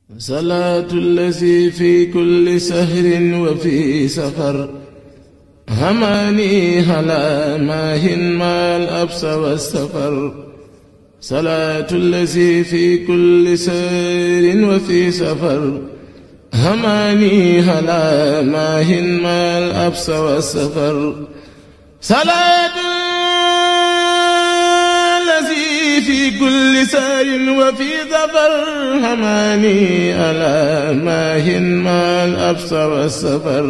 صلاة الذي في كل سهر وفي سفر هماني هلا ماهن ما الأبس والسفر صلاة الذي في كل سهر وفي سفر هماني هلا ماهن ما الأبس والسفر صلاة الذي في كل سار وفي ظفر هماني ألا ماهن ما الأبس والسفر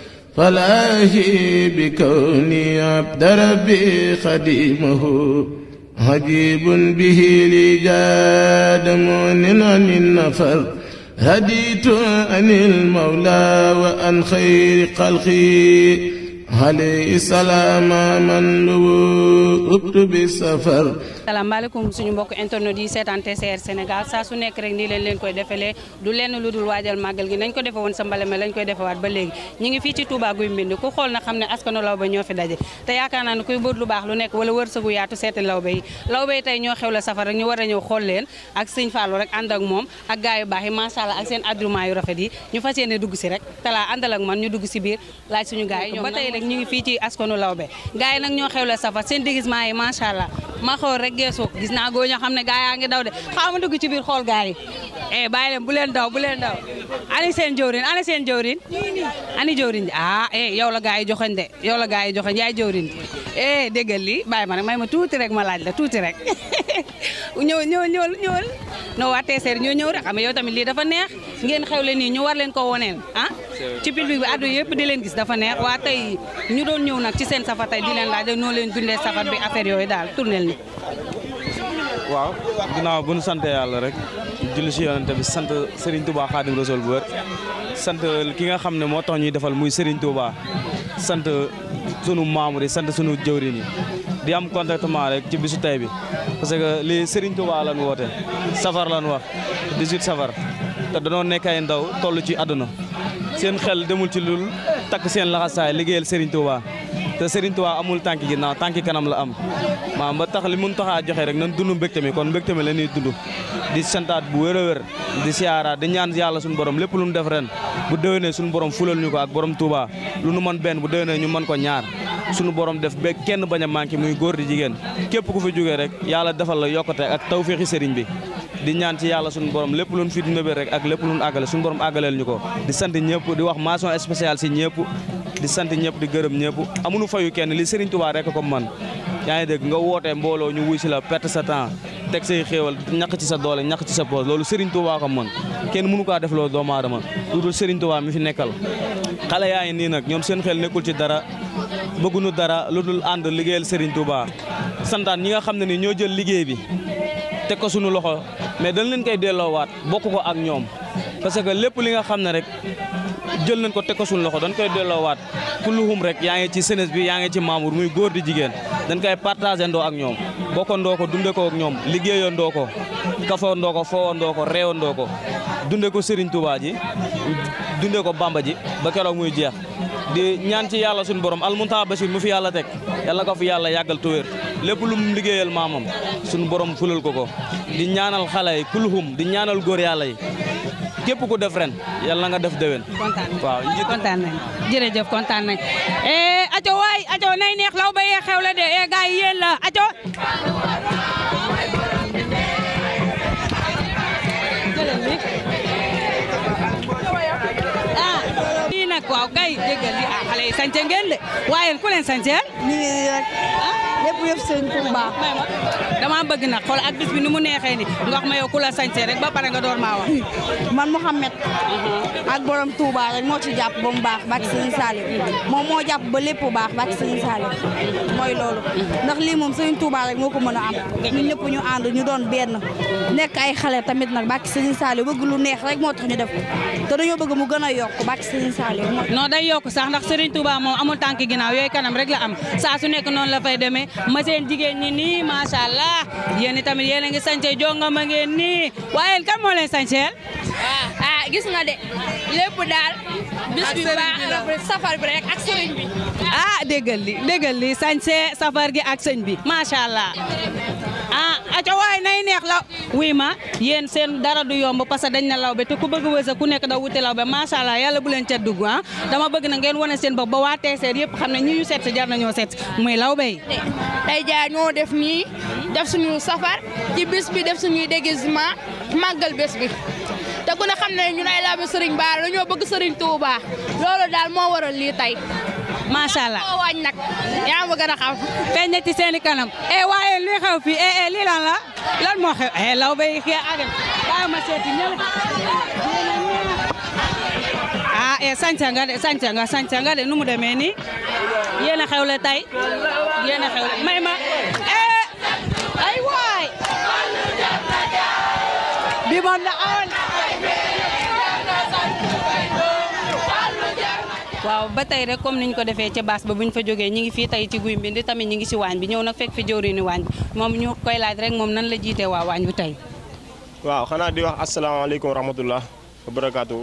فلاهي بكوني عبد ربي خديمه عجيب به لي جاد مؤمن عن النفر هديت عن المولى وأن خير خلقي عليه السلام من لو أكتب السفر salaamaaleykum suñu mbokk internet yi seetaan TCR Sénégal saa su nekk rek nii leen leen koy defelee du lenn lu dul waajal màggal gi nañ ko defe woon sa mbale me lañ koy defewaat ba léegi ñu ngi fii ci Touba Guy Mbind ku xool na xam ne askanu lawbe ñoo fi daje te yaakaar naa ne kuy bëgg lu baax lu nekk wala wërsëgu yaatu seeti lawbe yi lawbe yi tey ñoo xew la safar rek ñu war a ñëw xool leen ak sëñ Fallou rek ànd ak moom ak gaay yu baax yi macha allah ak seen adriment yu rafet yi ñu fas yéene dugg si rek talaa àndal ak man ñu dugg si biir laaj suñu gaay yi ba tey rek ñu ngi fii ci askanu lawbe gaay yi nag ñoo xew la safar seen déguisement yi macha allah ma xool rek geesoo gis naa góor ñoo xam ne gaa yaa ngi daw de xaaral ma dugg ci biir xool gaa yi eh bàyyi leen bu leen daw bu leen daw ani seen jëwrin ani seen jëwrin ani jëwrin ji ah eh yow la gaa yi joxoñ de yow la gaa yi joxoñ yaay jëwrin ji eh déggal li bàyyi ma rek may ma tuuti rek ma laaj la tuuti rek ñëw ñëw ñëwal ñëwal no waa TCR ñoo ñëw rek xam nga yow tamit lii dafa neex ngeen xewle nii ñu war leen ko woneel ah ci public bi addu yëpp di leen gis dafa neex waa tey ñu doon ñëw nag ci seen safar tey di leen laaj noo leen dundee safar bi affaire yooyu daal tournel ni waaw ginnaaw bu nu sant yàlla rek julli si yonente bi sant Serigne Touba Khadim Rasoul bu wër sant ki nga xam ne moo tax ñuy defal muy Serigne Touba sant sunu membre yi sant sunu jëwriñ yi di am contentement rek ci bisu tey bi parce que lii Serigne Touba lan woote safar lan wax 18 safar te danoo nekk ay ndaw toll ci àdduna seen xel demul ci lul takk seen laxasaay liggéeyal Serigne Touba te Serigne Touba amul tànki ginnaaw tànki kanam la am maam ba tax li mun taxaa joxe rek nan dund mbégte mi kon mbégte mi la ñuy dund di santaat bu wér a wér di siyaaraat di ñaan yàlla suñu borom lépp lu mu def ren bu déwénee suñu borom fulal ñu ko ak borom Touba lu nu mën benn bu déwénee ñu mën ko ñaar suñu borom def ba kenn bañ a manqué muy góor di jigéen képp ku fi jógee rek yàlla defal la yokkate ak tawféexi Serigne bi di ñaan ci yàlla suñu borom lépp luñ fi dundee rek ak lépp luñ àggale suñu borom àggaleel ñu ko di sant ñëpp di wax mention spéciale si ñëpp di sant ñëpp di gërëm ñëpp amuñu fayu kenn li Serigne Touba rek ko man yaa ngi dégg nga wootee mbooloo ñu wuy si la perte sa temps teg say xéewal ñaq ci sa doole ñaq ci sa poos loolu Serigne Touba ko man kenn mënu kaa def loolu doomu aadama lu dul Serigne Touba mi fi nekkal xale yaa ngi nii nag ñoom seen xel nekkul ci dara bëgguñu dara lu dul ànd liggéeyal Serigne Touba santaan ñi nga xam ne ni ñoo jël liggéey bi teg ko suñu loxo mais dañ leen koy delloowaat bokk ko ak ñoom parce que lépp li nga xam ne rek jël nañ ko teg ko suñu loxo dañ koy delloowaat kulluhum rek yaa ngi ci senes bi yaa ngi ci membre muy góor di jigéen dañ koy partagé ndoo ak ñoom bokkandoo ko dunde ko ak ñoom liggéeyandoo ko kafandoo ko foowandoo ko reewandoo ko dunde ko Serigne Touba ji dunde ko Bamba ji ba keroog muy jeex di ñaan ci yàlla suñu borom almunta basir mu fi yàlla teg yàlla ko fi yàlla yàggal tuwér lépp lu mu liggéeyal maamam suñu borom fulal ko ko di ñaanal xale yi kulhum di ñaanal góor yàlla yi képp ku def ren yàlla nga def déwén. kontaan waaw kontaan nañ jërëjëf kontaan nañ eh aco waay aco nay neex law ba yee xew la de eh gars yi yéen la aco ah lii nag waaw kay déggal li ah xale yi sañce ngeen de waaye ku leen sañceel ñu ngi nii rek lépp yëpp sëñ Touba. dama bëgg nag xool ak bis bi ni mu neexee ni nga wax ma yow ku la sañcee rek ba pare nga door maa wax man Mouhamed ak borom Touba rek moo ci jàpp ba mu baax bak sëñ Salim moom moo jàpp ba lépp baax bak sëñ Salim mooy loolu ndax lii moom sëñ Touba rek moo ko mën a am ñun ñëpp ñu ànd ñu doon benn nekk ay xale tamit nag bak sëñ Salim bëgg lu neex rek moo tax ñu def ko te dañoo bëgg mu gën a yokk bak sëñ Salim non day yokk sax ndax Serigne Touba moom amul tànk ginnaaw yooyu kanam rek la am saa su nekk noonu la fay demee ma seen jigéen ñi nii macha allah yéen tamit yéen a ngi sañce jonga ma ngeen nii waaye kan moo leen sañceel ah gis nga de lépp daal bis bi baax na safar bi rek ak sëriñ bi ah déggal li déggal li sañce safar gi ak sëñ bi macha allah ah aca waay nay neex la oui ma yéen seen dara du yomb parce que dañ na lawbe te ku bëgg wërsëg ku nekk da wuti lawbe macha allah yàlla bu leen ca dugg ah dama bëgg na ngeen wane seen bopp ba waa teeseer yëpp xam ne ñi ñu seet si jar nañoo seet si muy lawbe yi tey jaa ñoo def nii def suñu safar ci bis bi def suñuy déguisement màggal bés bi te ku ne xam ne ñun ay lawbe Serigne Bara dañoo bëgg Serigne Touba loolu daal moo waral lii tey macha allah moo wañ nag yaa ma gën a xam feeñ na ci seeni kanam e waaye li xew fii e e lii lan la lan moo xew e lawbe yi xee agen bàyyi ma seeti ñële ah e sañca nga de sañca nga sañca nga de nu mu demee nii yéen a xewle tey yéen a xewle may ma e ay waay bi moom na awoon waaw ba tey rek comme niñ ko defee ca baas ba buñ fa jógee ñi ngi fii tey ci guy mbind tamit ñi ngi si waañ bi ñëw nag fekk fi jëwriñu waañ bi moom ñu koy laaj rek moom nan la jiitee waa waañ bi tey waaw xanaa di wax asalaamaaleykum wa rahmatullah wa barakaatu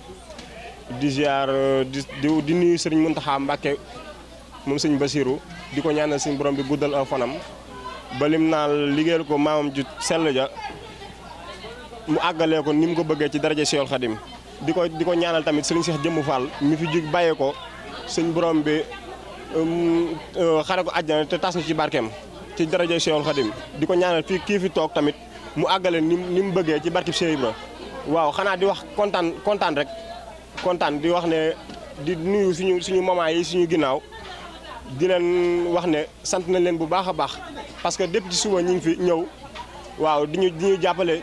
di ziar di di nuyu sëriñ Muntaxa Mbàkke moom sëñ Basiru di ko ñaanal sëñ borom bi guddal aw fanam ba lim naa liggéeyal ko maamam ju sell ja mu àggalee ko ni mu ko bëggee ci daraja Seexul Xadim di ko di ko ñaanal tamit sëriñ Seex Jëmb Fall mi fi jug bàyyee ko sëñ borom bi xare ko àjjana te tas na ci barkeem ci daraja Seexul Xadim di ko ñaanal fii kii fi toog tamit mu àggale ni ni mu bëggee ci barkib Cheikh Ibra waaw xanaa di wax kontaan kontaan rek kontaan di wax ne di nuyu suñu suñu maman yi suñu ginnaaw di leen wax ne sant nañ leen bu baax a baax parce que depuis ci suba ñu ngi fi ñëw waaw di ñu di ñu jàppale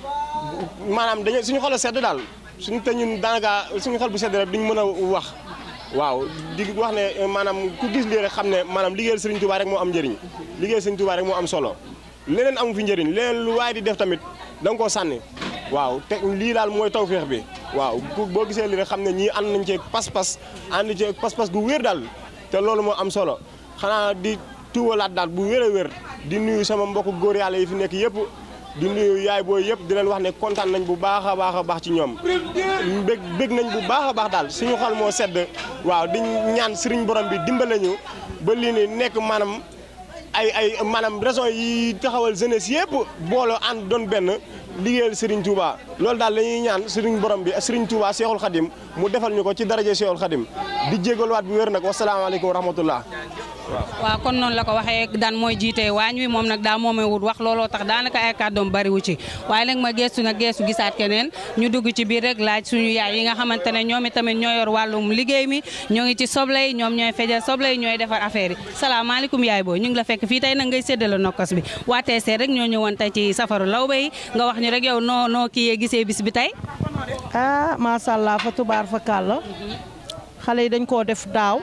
maanaam dañu suñu xol a sedd daal suñu te ñun daanaka suñu xol bu sedd rek duñ mën a wax waaw di wax ne maanaam ku gis lii rek xam ne maanaam liggéeyal Serigne Touba rek moo am njëriñ liggéeyal Serigne Touba rek moo am solo leneen amu fi njëriñ leneen lu waaye di def tamit da nga koo sànni waaw te lii daal mooy tawféex bi waaw boo gisee lii rek xam ne ñii ànd nañ ci pas-pas ànd ci pas-pas gu wér daal te loolu moo am solo xanaa di tuwalaat daal bu wér a wér di nuyu sama mbokku góor yàlla yi fi nekk yëpp di nuyu yaay booy yëpp di leen wax ne kontaan nañ bu baax a baax a baax ci ñoom bég bég nañ bu baax a baax daal suñu xol moo sedd waaw di ñaan sëriñ borom bi dimbale ñu ba lii ni nekk maanaam ay ay maanaam raison yi taxawal jeunesse yëpp booloo ànd doon benn liggéeyal Serigne Touba loolu daal la ñuy ñaan Serigne borom bi Serigne Touba Seexul Xadim mu defal ñu ko ci daraje Seexul Xadim di jégaluwaat bu wér nag wasalaamaaleykum wa rahmatullah waaw kon noonu la ko waxee daan mooy jiite waañ wi moom nag daa moomee wut wax looloo tax daanaka ay kàddoom bariwu ci waaye nag ma geestu nag geestu gisaat keneen ñu dugg ci biir rek laaj suñu yaay yi nga xamante ne ñoom itamit ñoo yor wàllum liggéey mi ñoo ngi ci soble yi ñoom ñooy fejal soble yi ñooy defar affaire yi salaamaaleykum yaay booy ñu ngi la fekk fii tey nag ngay séddale nokkos bi waa TC rek ñoo ñëwoon tey ci safaru lawbe yi nga wax ñu rek yow noo noo kii yee gisee bis bi tey ah macha allah fa tubaar fa kàlla xale yi dañ koo def daaw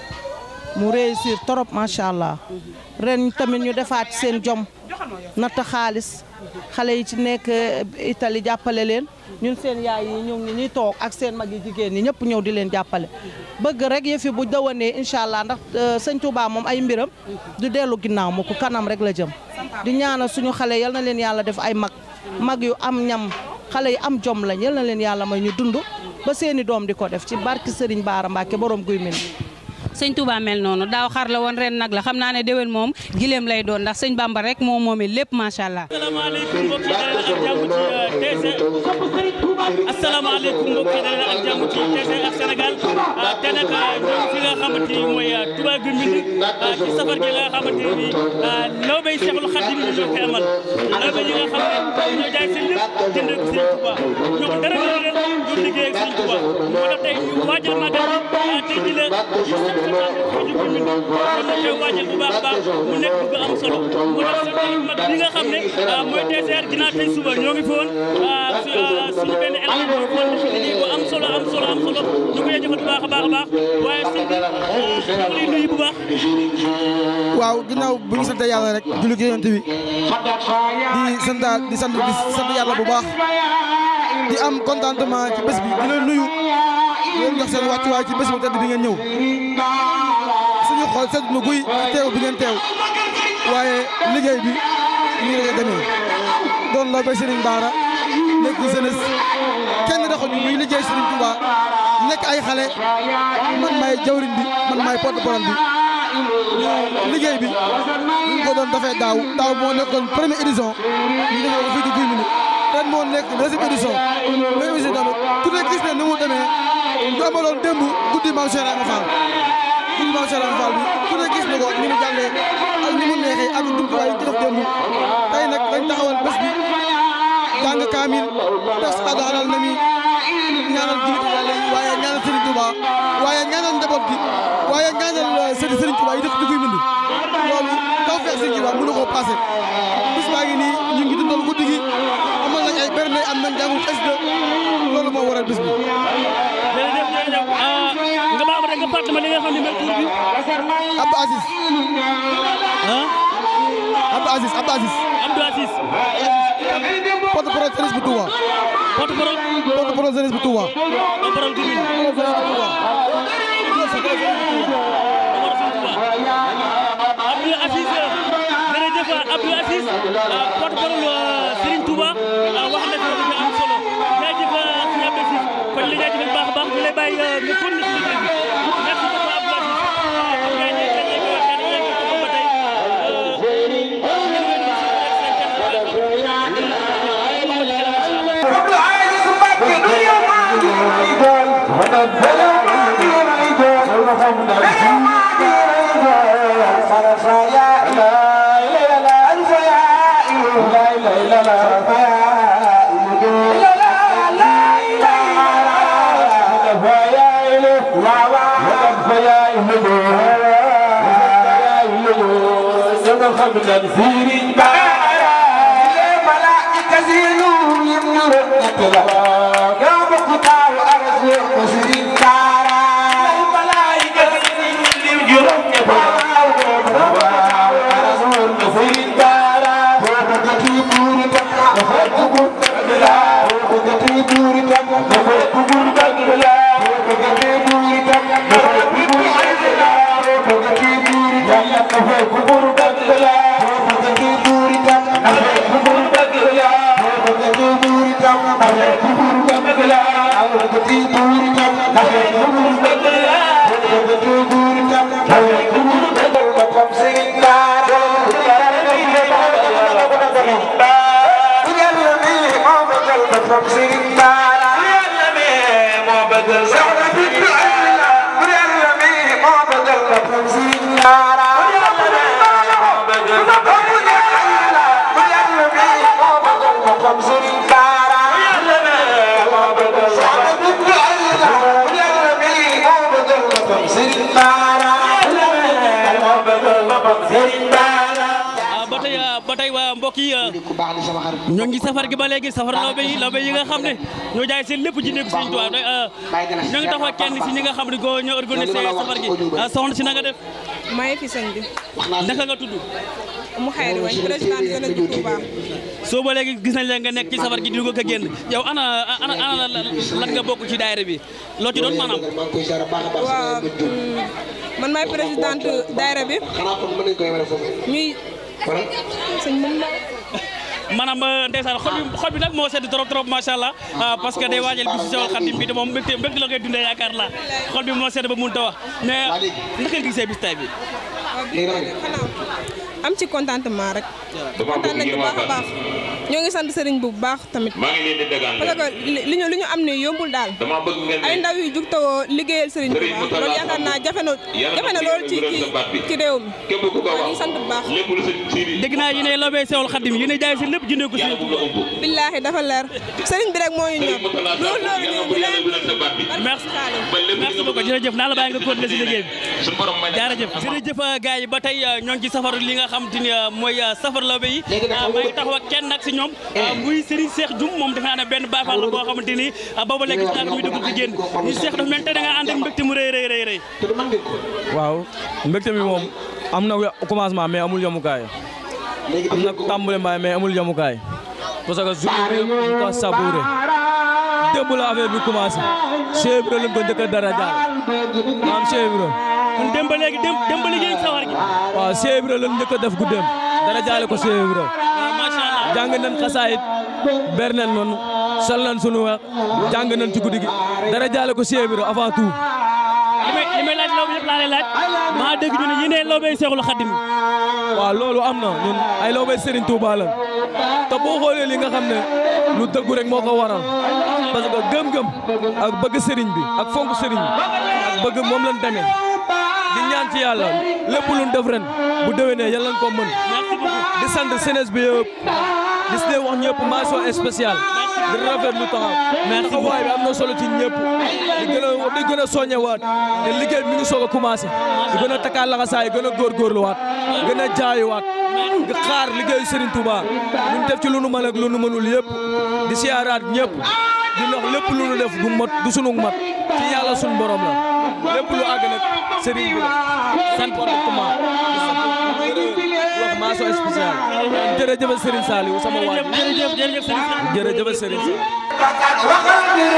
mu réussir trop macha allah ren tamit ñu defaat seen jom natt xaalis xale yi ci nekk Italie jàppale leen ñun seen yaay yi ñëw ngi ñuy toog ak seen mag yi jigéen ñi ñëpp ñëw di leen jàppale bëgg rek yëfi bu dawanee incha allah ndax sëñ Touba moom ay mbiram du dellu ginnaaw mu ko kanam rek la jëm di ñaanal suñu xale yal na leen yàlla def ay mag mag yu am ñam xale yi am jom lañ yal na leen yàlla may ñu dund ba seeni doom di ko def ci barki Serigne Bara Mbacke borom guy min sëñ Touba mel noonu daaw xar la woon ren nag la xam naa ne déwén moom gileem lay doon ndax sëñ Bamba rek moo moomee lépp macha allah. asalaamaaleykum mbokk yi dalal ak jàmm ci TC asalaamaaleykum mbokk yi dalal ak jàmm ci TC ak Sénégal te nag ñoo fi nga xamante ni mooy Touba Guy Mbind ci safar gi nga xamante ni bii lawbe yi Seexul Xadim ñu ñoo koy amal lawbe yi nga xam ne ñoo jaay seen lépp jënd ak Sëriñ Touba ñoo ko dara leen ñu liggéey ak Sëriñ Touba moo tax tey ñu waajal magal tey ji la ñu koy waajal bu baax a baax mu nekk bu am solo mu tax seen mag bi nga xam ne mooy TCR ginnaaw tey suba ñoo ngi fi woon suñu benn élément bu woon def liggéey bu am solo am solo am solo ñu koy jëfat bu baax a baax a baax waaye sëñ bi ñu ngi lay nuyu bu baax waaw ginnaaw bu ñu sant yàlla rek julli gi yonent bi di sant di sant di sant yàlla bu baax di am contentement ci bés bi di leen nuyu di leen jox seen wàccuwaay ci bés bu tedd bi ngeen ñëw suñu xol sedd na guy ci teew bi ngeen teew waaye liggéey bi nii rek demee doon la bay Serigne Bara nekk jeunesse kenn daxuñu muy liggéey Serigne Touba nekk ay xale man maay jawriñ bi man maay porte-parole bi ñu liggéey bi ñu ngi ko doon defee daaw daaw moo nekkoon première édition ñu defee ko fii ci Guy Mbind ren moo nekk deuxième édition mais aussi tamit ku ne gis ne ni mu demee ñu amaloon démb guddi maam Cheikh Ibrahima Fall guddi maam Cheikh Ibrahima Fall bi ku ne gis na ko ni mu jàllee ak ni mu neexee ak jumtuwaay yi ci def démb tey nag dañ taxawal bés bi jàng kaamil def salaatu alal nabi ñaanal jullit yàlla yi waaye ñaanal Serigne Touba waaye ñaanal njaboot gi waaye ñaanal Serigne Serigne Touba yi dëkk ci Guy Mbind loolu taw feex Serigne Touba mënu koo passé bis baa ngi nii ñu ngi dundal guddi gi amal nañ ay berne am nañ jàngu xasida loolu moo waral bis bi. jërëjëf jërëjëf nga baal ma rek nga fàttali ma li nga xam ne mooy tur bi. Abdou Aziz. ah. Abdou Aziz Abdou Aziz. Abdou Aziz. porte-parole jeunesse bu Touba. porte-parole. porte-parole jeunesse bu Touba. porte-parole Guy Mbind. Abdou Aziz jërëjëf Abdou Aziz porte-parole Serigne Touba wax na fi lu am solo jaajëf sëñ Abdou Aziz kon li jaajëfal baax a baax ñu lay bàyyi nga continuer si liggéey bi merci beaucoup Abdou Aziz kon gars yi dañ koy waxtaan ak yéen ko ba tey ba tey ba tey waa mbokk yi ñoo ngi safar gi ba léegi safar lawbe yi lawbe yi nga xam ne ñoo jaay seen lépp jëndee ko Sëriñ Tuubaa ñoo ngi taxaw kenn si ñi nga xam ne ko ñoo organisé safar gi soxna si na nga def maa ngi fi sëñ bi naka nga tudd mu xayri wañ président jeunesse bu Touba soo ba léegi gis nañ la nga nekk ci safar gi di ko génn yow ana ana ana lan nga bokk ci daayira bi loo ci doon maanaam waaw man maay présidente daayira bi ñuy sëñ mën na maanaam ndeysaan xol bi xol bi nag moo sedd trop trop macha allah parce que day waajal bi si sewal xadim bi te moom mbégte mbégte la koy dundee yaakaar la xol bi moo sedd ba mënut a wax mais naka nga gisee bis tay bi am ci contentement rek kontaan nañ bu baax a baax ñoo ngi sant sëriñ bu baax tamit parce que li ñu li ñu am ne yombul daal ay ndaw yu jug tawoo liggéeyal sëriñ bu baax loolu yaakaar naa jafe na jafe na loolu ci ci ci réew mi waaw ñu sant bu baax dégg naa yéen a lobee sewal xadim yéen a jaay seen lépp jëndee ko si billaahi dafa leer sëriñ bi rek moo ñu ñor loolu loolu ñu ñu leen merci merci beaucoup jërëjëf naa la bàyyi nga continuer si liggéey bi jërëjëf jërëjëf gars yi ba tey ñoo ngi ci safaru li nga xam te ni mooy safar lawbe yi maa ngi taxaw ak kenn nag si ñoom muy Serigne Cheikh Dioum moom defe naa ne benn Baay Faal la boo xamante ni booba léegi gis naa ko muy dugg di génn ñu Cheikh dafa mel te da nga ànd ak mbégte mu rëy rëy rëy rëy waaw mbégte mi moom am na commencement mais amul yemukaay am na tàmbale mbaay mais amul yemukaay parce que journée bi ñu ko savouré démb la affaire bi commencé Cheikh Ibra lañ ko njëkk a dara jaal maam Cheikh Ibra kon démb ba léegi démb démb ba liggéey sawar gi waaw Cheikh Ibra lañ njëkk a def guddeem dara jaale ko Cheikh Ibra jàng nañ xasaayit ber nañ noonu sol nañ sunu wax jàng nañ ci guddi gi dara jaale ko Cheikh Ibra avant tout li may li may laaj lawbe yëpp laa lay laaj maa dégg ñu ne yéenee lawbe Seexul Xadim waaw loolu am na ñun ay lawbe Serigne Touba la te boo xoolee li nga xam ne lu dëggu rek moo ko waral parce que gëm-gëm ak bëgg Serigne bi ak fonk Serigne bi ak bëgg moom lañ demee di ñaan ci yàlla lépp luñ def ren bu déwénee yàlla nañ ko mën di sant jeunesse bi yëpp di si wax ñëpp mention spéciale di rafet lu taxaw taxawaay bi am na solo ci ñëpp di gën a di gën a soññewaat te liggéey bi mi ngi soog a commencé di gën a takkaat laxasaay gën a góorgóorluwaat gën a jaayuwaat di xaar liggéeyu Serigne Touba ñu def ci lu nu mën ak lu nu mënul yëpp di siyaaraat ñëpp di wax lépp lu nu def du mot du sunu mat ci yàlla sunu borom la lépp lu àgg nag Serigne bi la sant comportement di sant wax mention spéciale jërëjëf Serigne Saliou sama waay jërëjëf jërëjëf Serigne jërëjëf Serigne Saliou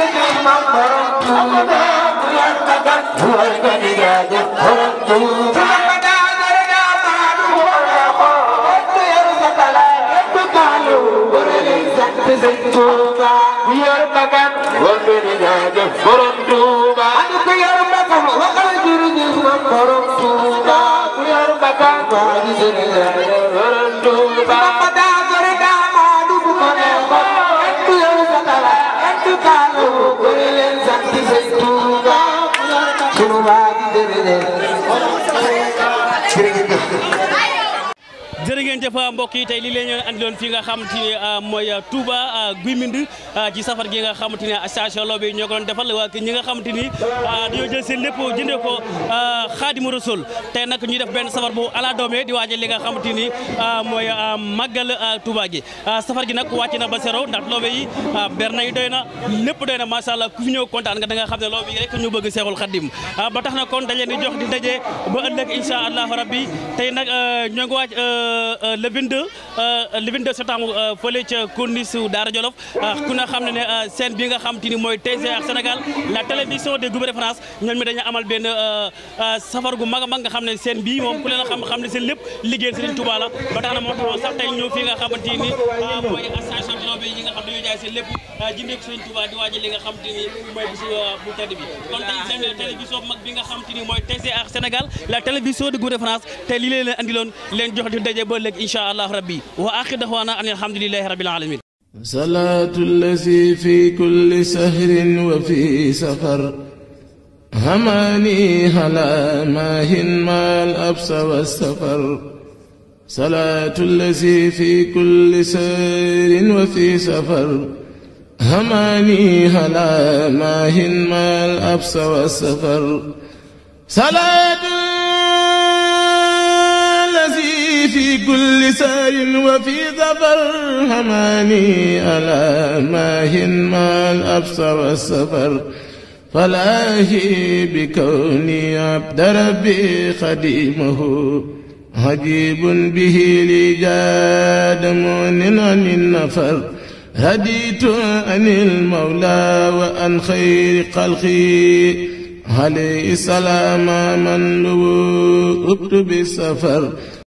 jërë ngeen jëf mbokk yi tey lii la ñu andiloon fii nga xamante ni mooy Touba Guy Mbind ci safar gi nga xamante ni station Lawbe yi ñoo ko doon defal waa ñi nga xamante ni dañoo jël seen lépp jëndee ko Xaadimu Rasul tey nag ñuy def benn safar bu ala doome di waajal li nga xamante ni mooy màggal Touba gi safar gi nag wàcc na ba zéro ndax Lawbe yi berna yi doy na lépp doy na macha allah ku fi ñëw kontaan nga da nga xam ne Lawbe yi rek ñu bëgg Seexul Xadim ba tax na kon dañ leen di jox di daje ba ëllëg incha allahu rabbi tey nag ñoo ngi waaj le 22 le 22 septembre fële ca corniche su Daara Jolof ku na xam ne ne scène bi nga xam te ni mooy TCR Sénégal la télévision de Gouvernement France ñoom mi dañu amal benn safar gu mag a mag nga xam ne scène bii moom ku leen a xam xam ne seen lépp liggéeyal Serigne Touba la ba tax na moo taxoon sax tey ñëw fii nga xamante ni mooy station Lawbe yi nga xam dañoo jaay seen lépp jëndee ko Serigne Touba di waajal li nga xam te ni mooy bisu bu tedd bi kon tey seen télévision bu mag bi nga xam te ni mooy TCR Sénégal la télévision de Gouvernement France tey lii leen andiloon leen jox di daje ba léegi incha allah rabbi wa axir daxwaana an alhamdulilahi rabbil alamin صلاة الذي في كل سهر وفي سفر هماني هلا ماهن ما الأبس والسفر صلاة الذي في كل سهر وفي سفر هماني هلا ماهن ما الأبس والسفر صلاة الذي في كل سار وفي ظفر هماني ألا ماهن ما الأبص والسفر فلاهي بكوني عبد ربي خديمه عجيب به لي جاد مؤن عن النفر هديت عن المولى وأن خير خلقي عليه السلام من لو بالسفر